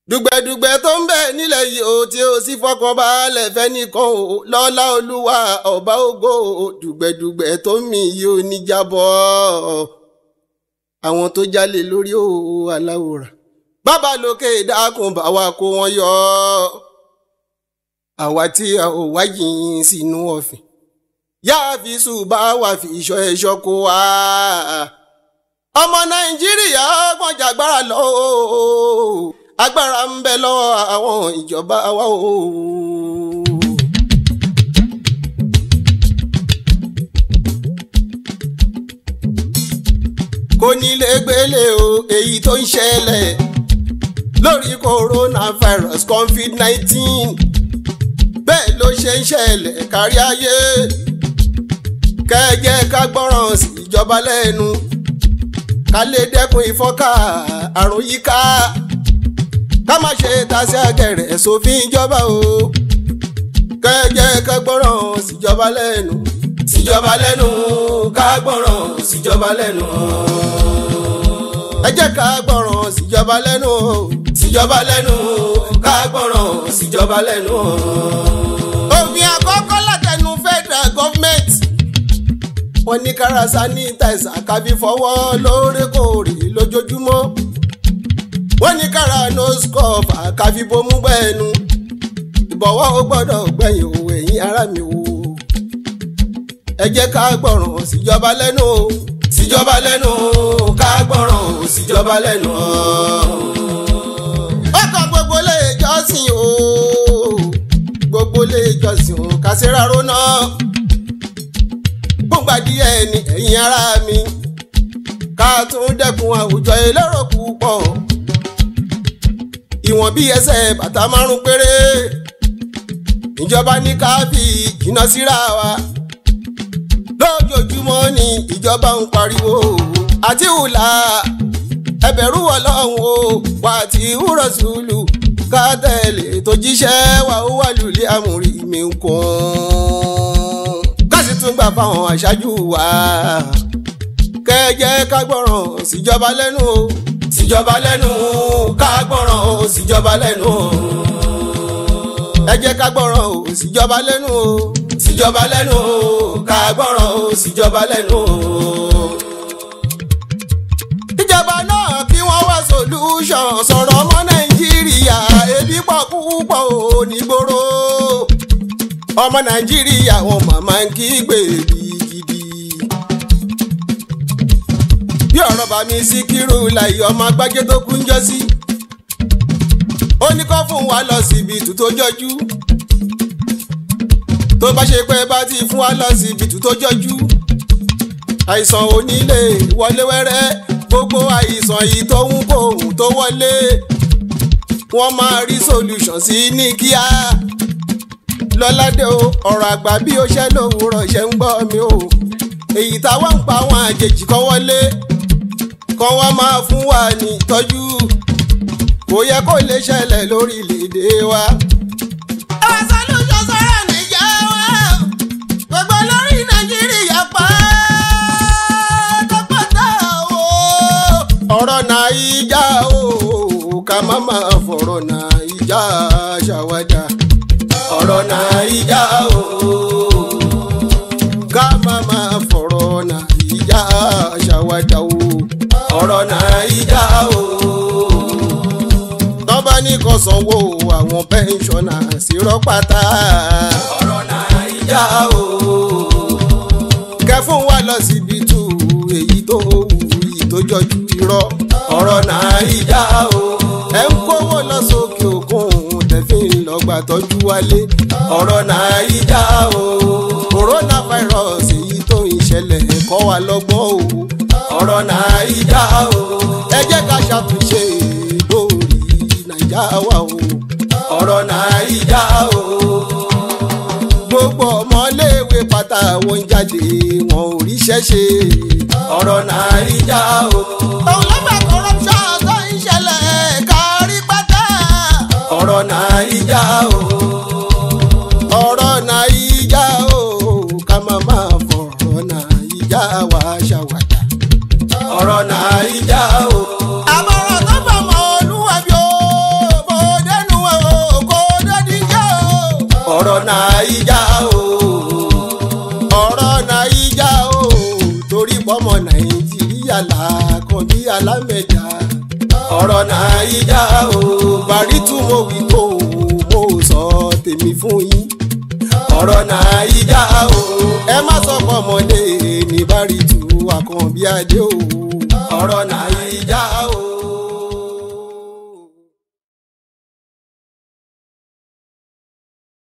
dùgbẹ̀dùgbẹ̀ tó ń bẹ nílẹ̀ yìí ó tí ó sì fọkànbalẹ̀ fẹ́nìkan o lọ́lá olúwa ọba ògo o dùgbẹ̀dùgbẹ̀ tó ń mì yìí ó ní jábọ́ àwọn tó jalè lórí o aláwòrán bàbá lókè dákun bá wa kó wọn yọ àwa tí a ò wáyìn sínú ọ̀fìn yáa fi ṣùgbà wà fi ìṣọ́ ẹ̀ṣọ́ kó wa ọmọ nàìjíríà ọgbọ́n jàgbára lọ agbára ń bẹ lọ́wọ́ àwọn ìjọba wa o. kò ní lè gbélé o èyí tó ń ṣẹlẹ̀ lórí coronavirus covid nineteen bẹ́ẹ̀ ló ṣe ń ṣẹlẹ̀ kárí ayé kẹ́ẹ̀jẹ́ ká gbọ́ràn sí ìjọba lẹ́nu ká lè dẹ́kun ìfọ́nká àrùn yíká ká má ṣe tasí àgẹ̀rẹ̀ sófin ìjọba o kẹ́ẹ̀jẹ́ ká gbọ́ràn síjọba lẹ́nu síjọba lẹ́nu ká gbọ́ràn síjọba lẹ́nu ẹ jẹ́ ká gbọ́ràn síjọba lẹ́nu síjọba lẹ́nu ká gbọ́ràn síjọba lẹ́nu. òfin àkọ́kọ́ látẹnu federal government wọ́n ní kára sanitizer kábí fọwọ́ lóòrèkóòrè lójoojúmọ́ wọ́n ní kára nose cover kábí bomú gbẹ́nu ìbọ̀wọ́ ó gbọ́dọ̀ gbẹ̀yìn o ẹ̀yin ará mi o ẹ jẹ́ ká gbọ́ràn síjọba lẹ́nu o síjọba lẹ́nu ká gbọ́ràn síjọba lẹ́nu. ọkọ̀ gbogbo lè jọ́sìn o gbogbo lè jọ́sìn o kàṣírà rónà gbọ̀ngbà díẹ̀ ni ẹ̀yin ará mi ká tún dẹ́kun àwùjọ elérò púpọ̀ ìwọ̀n bí ẹsẹ̀ bàtà márùn péré ìjọba ní ká fi jìnnà síra wa lójoojúmọ́ ni ìjọba ń pariwo àti hùlà ẹbẹ̀rù ọlọ́run o wà tí wúrọ̀ sùúlù ká tẹ̀lé tó jíṣẹ́ wà ó wà lulẹ̀ àmúrí mi kún káṣí tún gbà fáwọn aṣáájú wa kẹjẹ ká gbọ́ràn síjọba lẹ́nu o síjọba lẹ́nu ká gbọ́ràn o síjọba lẹ́nu o ẹ jẹ́ ká gbọ́ràn o síjọba lẹ́nu o síjọba lẹ́nu o ká gbọ́ràn o síjọba lẹ́nu o. ìjọba náà kí wọ́n wá solution sọ̀rọ̀ ọmọ nàìjíríà ebi pọ̀ púpọ̀ ò nígboro ọmọ nàìjíríà wọn màmá ń kígbe gidigidi. bí ọ̀rọ̀ bá mi Síkírù láì ọmọ agbájé tó kú ń jọ sí. ó ní kó fún wa lọ síbi tó jọjú tó bá ṣe pé bá ti fún wa lọ síbi tó jọjú àìsàn onílé wọlé wẹ́rẹ́ gbogbo àìsàn yìí tó ń kó ohun tó wọlé wọ́n máa rí solution sí ní kíá lọ́ládé o ọ̀rọ̀ àgbà bí ó ṣẹ́ lówùúrọ̀ ṣe ń gbọ́ mi o èyí táwọn ń pa àwọn àjèjì kan wọlé kan wá máa fún wa ní ìtọ́jú kò yẹ kó lè ṣẹlẹ̀ lórílẹ̀‐èdè wa. àwọn solution sọ̀rọ̀ nìjà wa gbogbo lórí nàìjíríà pa tọpọtọ o. ọ̀rọ̀ nàìjà o ká má máa fọ̀rọ̀ nàìjà ṣàwádà ọ̀rọ̀ nàìjà o ká má máa fọ̀rọ̀ nàìjà ṣàwádà o ọ̀rọ̀ nàìjà o tọ́ba ní kò sanwó àwọn pẹ́ńsọ̀nà sí rọ́pátá. ọ̀rọ̀ nàìjà o. kẹfún wa lọ síbi tù èyí tó wù yìí tó jọjú irọ́. ọ̀rọ̀ nàìjà o. ẹ ń kówó lọ sókè òkun tẹ̀fín lọ́gbà tọ́jú wálé. ọ̀rọ̀ nàìjà o. coronavirus èyí tó ń ṣẹlẹ̀ kọ́ wa lọ́gbọ́n o. ọ̀rọ̀ nàìjà o. ẹ jẹ́ ká ṣàtúnṣe lórí nàìjà wa o ọ̀rọ̀ nàìjà o. gbogbo ọmọléèwé pátá wọn ń jáde wọn ò ríṣẹ́ ṣe ọ̀rọ̀ nàìjà o. òun ló bá corruption tó ń ṣẹlẹ̀ kárí pátá. ọ̀rọ̀ nàìjà o. ọ̀rọ̀ nàìjà o ká má máa fọ̀rọ̀ nàìjà wá ṣàwàdà. ọ̀rọ̀ nàìjà o. àmọ̀ràn tó fọmọ olúwa bí ó bó nàìjà o ọ̀rọ̀ nàìjà o torí pọ́mọ nàìjíríà làákan bí alámẹ̀já ọ̀rọ̀ nàìjà o bàrítù mo wí tó mo sọ tèmi fún yín ọ̀rọ̀ nàìjà o ẹ má sọ pọ́mọdé ní bàrítù àkànbí adé o ọ̀rọ̀ nàìjà o.